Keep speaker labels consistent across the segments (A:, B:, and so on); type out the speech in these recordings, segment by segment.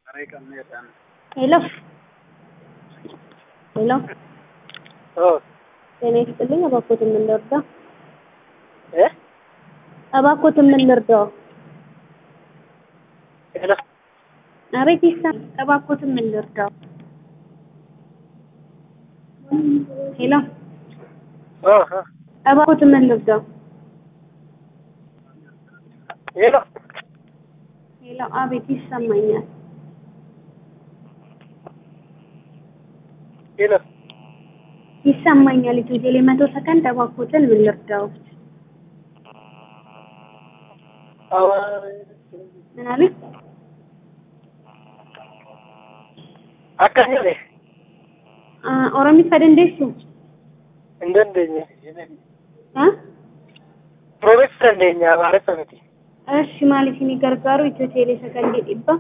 A: ሄሎ ሄሎ ጤና ይስጥልኝ። እባክዎትን ምን ልርዳው?
B: እ
A: እባክዎትን ምን ልርዳው?
B: ሄሎ
A: አቤት ይሰማል። እባክዎትን ምን ልርዳው? ሄሎ
B: ኦ ኦ
A: እባክዎትን ምን ልርዳው?
B: ሄሎ
A: ሄሎ አቤት ይሰማኛል።
B: ሄሎ
A: ይሰማኛል። ኢትዮ ቴሌ መቶ ሰከንድ እባክዎትን ምን ልርዳው?
B: አዋ
A: ምን አሉኝ?
B: akkasii
A: ኦሮሚffaa dandeessu?
B: hin dandeenye
A: haa?
B: Oromeessa dandeenya Amaaressa miti.
A: Eshi maal isinii gargaaru Itiyoo Teelee sakandii dhibba?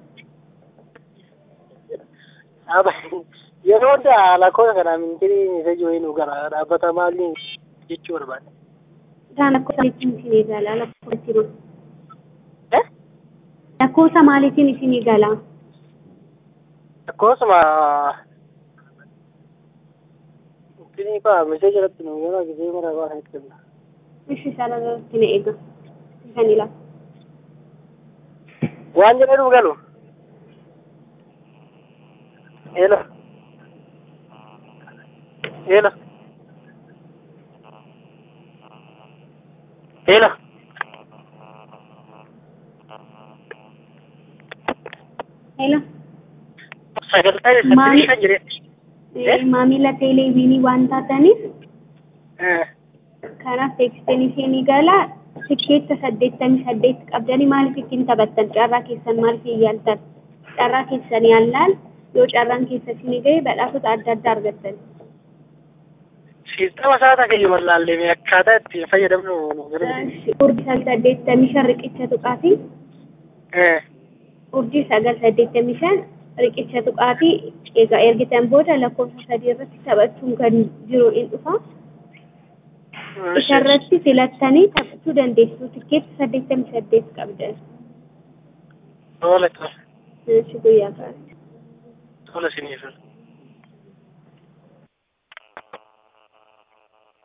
B: Aba yeroo hundaa lakkoofsa kana ministeerri meesaaji wayii nu gara dhaabbata maaliin jechuu barbaade.
A: Isaan lakkoofsa maaliitiin isinii gala lakkoofsa jiru?
B: Eh?
A: Lakkoofsa maaliitiin isinii gala?
B: Akkasuma ministeerri fa'aa meesaaji irratti nu gara gisee mara waan itti kenna.
A: Eshi isaan irratti na eega. Isaan ilaala.
B: Waan jedhee nu galu. Hello. Hello. Hello.
A: Hello.
B: Sagantaa
A: Maali-
B: saddeetii shan jireetti.
A: Eh, Maamila teeleeviinii waan taataniif
B: Eh.
A: kanaaf teekstiin isinii gala tikkeetta saddeettamii saddeet qabdanii maaliif ittiin taphattan carraa keessan maaliif yaaltan carraa keessan yaallaan yoo carraan keessa isinii gahe badhaasota adda addaa argattan.
B: Siistama sa'aataa keenya mallaallee akkaataa ittiin fayyadamnu nu gargaara.
A: Urjii sagal saddeettamii shan riqicha tuqaatii
B: Eh.
A: urjii sagal saddeettamii shan riqicha tuqaatii egaa ergitan booda lakkoofsa sadii irratti taphachuun kan jiru in dhufa. Isarratti filattanii taphachuu dandeessu. Tikkeetti saddeettamii saddeet qabdan.
B: Tola tola
A: Namichi guyyaa kaasa.
B: tola siniif.